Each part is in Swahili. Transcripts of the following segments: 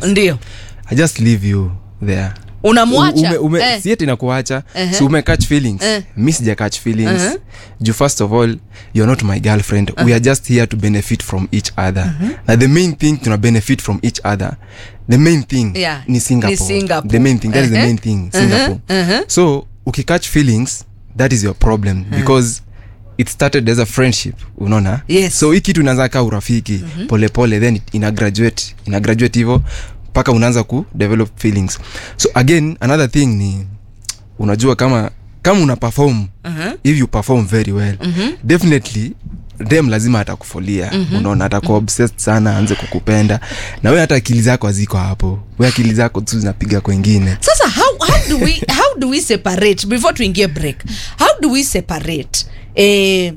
ndio i just leave you there unamwacha ume, ume, eh. si eti nakuacha Uh-huh. si ume catch feelings Eh. mi sija catch feelings Uh-huh. juu first of all you're not my girlfriend we are just here to benefit from each other na the main thing tuna benefit from each other the main thing Yeah, ni singapore, ni Singapore. the main thing that is the Uh-huh. main thing singapore uh-huh. so ukicatch feelings that is your problem because it started as a friendship unaona Yes. so hii kitu inaanza kaa urafiki polepole pole, then it- ina graduate ina graduate hivo mpaka unaanza ku develop feelings so again another thing ni unajua kama kama una perform Uh-huh. if you perform very well definitely dem lazima atakufolia unaona atakuwa obsessed sana aanze kukupenda na we hata akili zako haziko hapo we akili zako tu zinapiga kwengine sasa how, how, do we, how do we separate before tuingie break how do we separate eh,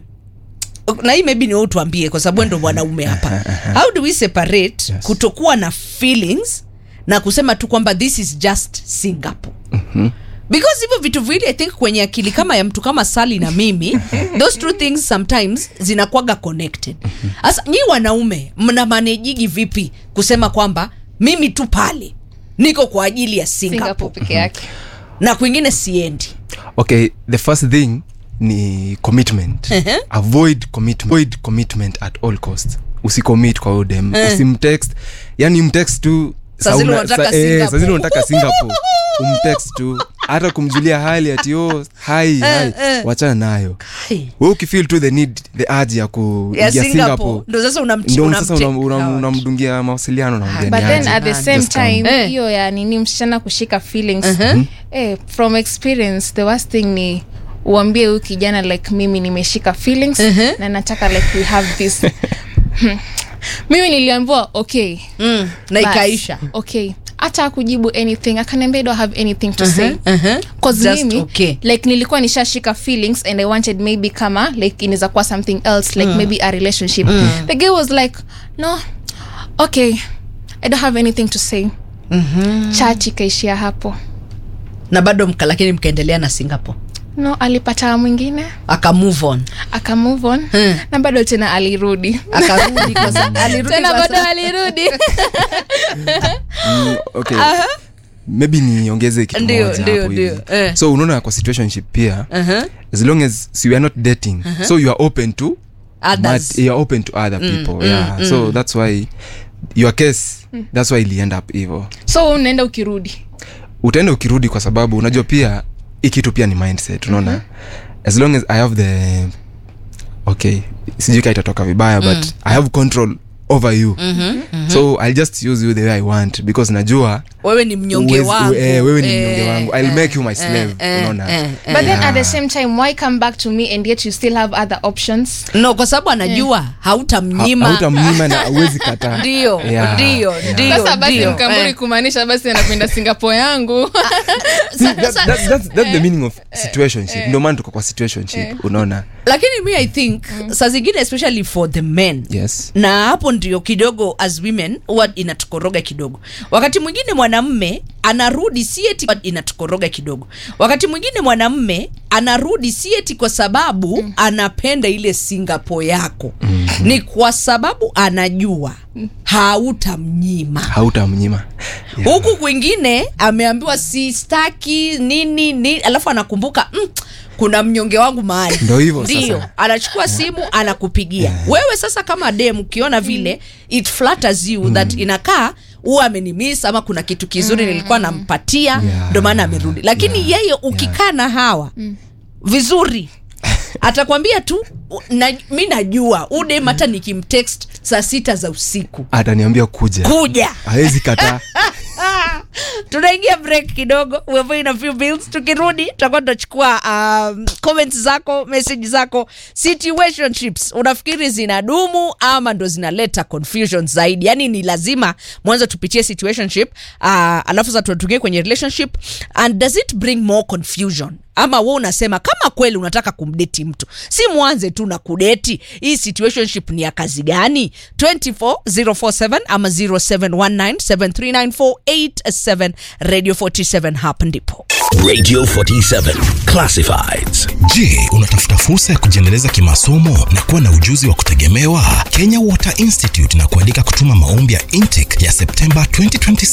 na hii maybe ni wewe tuambie kwa sababu wewe ndo mwanaume hapa how do we separate Yes. kutokuwa na feelings na kusema tu kwamba this is just singapore because hivyo vitu viwili i think kwenye akili kama ya mtu kama sali na mimi those two things sometimes zinakuwaga connected sasa nyi wanaume mna manejigi vipi kusema kwamba mimi tu pale niko kwa ajili ya singapore singapore peke yake na kwingine siendi okay the first thing ni commitment Ehe. avoid commitment avoid commitment at all cost usicommit kwa udem usimtext yani mtext tu Saa zile sauna- unataka sa- eh, Singapore. saa zile unataka singapore umtext tu hata kumjulia hali ati oh, hai hai eh. wachana nayo Hai. we ukifeel to the need the urge ya ku ya ya singapore singapore ndo sasa unamchi- ndo unamche- sasa unam- unam- out. unamdungia mawasiliano na but mgeni then aje. at the same Just come. time Eh. hiyo ya nini msichana kushika feelings Mhm. eh, from experience the worst thing ni uambie huyu kijana like mimi nimeshika feelings Mhm. na nataka like we have this Hmm. mimi niliambiwa okay Mm, na bas, ikaisha okay hata akujibu anything akaniambia I don't have anything to say uh-huh. cause Just mimi okay. like nilikuwa nishashika feelings and i wanted maybe kama like inaweza kuwa something else like maybe a relationship the girl was like no okay i don't have anything to say mm-hmm. church ikaishia hapo na bado mka lakini mkaendelea na singapore no alipata mwingine aka move on aka move on Hmm. na bado tena alirudi akarudi kwa sa- alirudi tena kwa bado sa- alirudi Mm, okay maybe niongeze kitu Ndio, moja ndio, hapo ndio. hivi Eh. so unaona kwa situationship pia Uh-huh. as long as so you are not dating so you are open to Others. but you are open to other people yeah so that's why your case that's why iliend up hivo so unaenda ukirudi utaenda ukirudi kwa sababu unajua pia hii kitu pia ni mindset unaona as long as i have the okay sijui ka itatoka vibaya but i have control over you so i'll just use you the way i want because najua wewe ni mnyonge uwezi- wangu eh, wewe ni Eh, mnyonge wangu i'll eh, make you my slave eh, unaona eh, but then at the Yeah. same time why come back to me and yet you still have other options no kwa sababu anajua hautamnyima hautamnyima na uwezi kataa ndio Yeah, ndio yeah. ndio sasa basi ndio. mkamburi Eh. kumaanisha basi anapenda singapore yangu See, that, that's, that's, that's the meaning of situationship ndio maana tuko kwa situationship unaona lakini mi i think saa zingine especially for the men yes na hapo ndio kidogo as women huwa inatukoroga kidogo wakati mwingine mwanamme anarudi si eti inatukoroga kidogo wakati mwingine mwanamme anarudi si eti kwa sababu mm. anapenda ile singapore yako mm. ni kwa sababu anajua hautamnyima hautamnyima yeah. huku kwingine ameambiwa sistaki nini nini alafu anakumbuka mm, kuna mnyonge wangu mahali Ndo hivyo ndio sasa. anachukua simu anakupigia wewe sasa kama dem ukiona vile it flatters you that inakaa huwa amenimis ama kuna kitu kizuri nilikuwa nampatia Yeah. ndo maana amerudi lakini yeye ukikaa na hawa vizuri atakwambia tu u- na, mi najua udem hata nikimtext saa sita za usiku ataniambia kuja kuja hawezi kataa tunaingia break kidogo we're paying a few bills tukirudi tutakuwa tunachukua um, comments zako message zako situationships unafikiri zinadumu ama ndo zinaleta confusion zaidi yani ni lazima mwanzo tupitie situationship uh, alafu sa tuatugie kwenye relationship and does it bring more confusion ama we unasema kama kweli unataka kumdeti mtu si mwanze tu na kudeti hii situationship ni ya kazi gani 24047 ama 0719739487 radio 47 hapa ndipo Radio 47 Classifieds. Je, unatafuta fursa ya kujiendeleza kimasomo na kuwa na ujuzi wa kutegemewa? Kenya Water Institute na kualika kutuma maombi ya intake ya Septemba 2026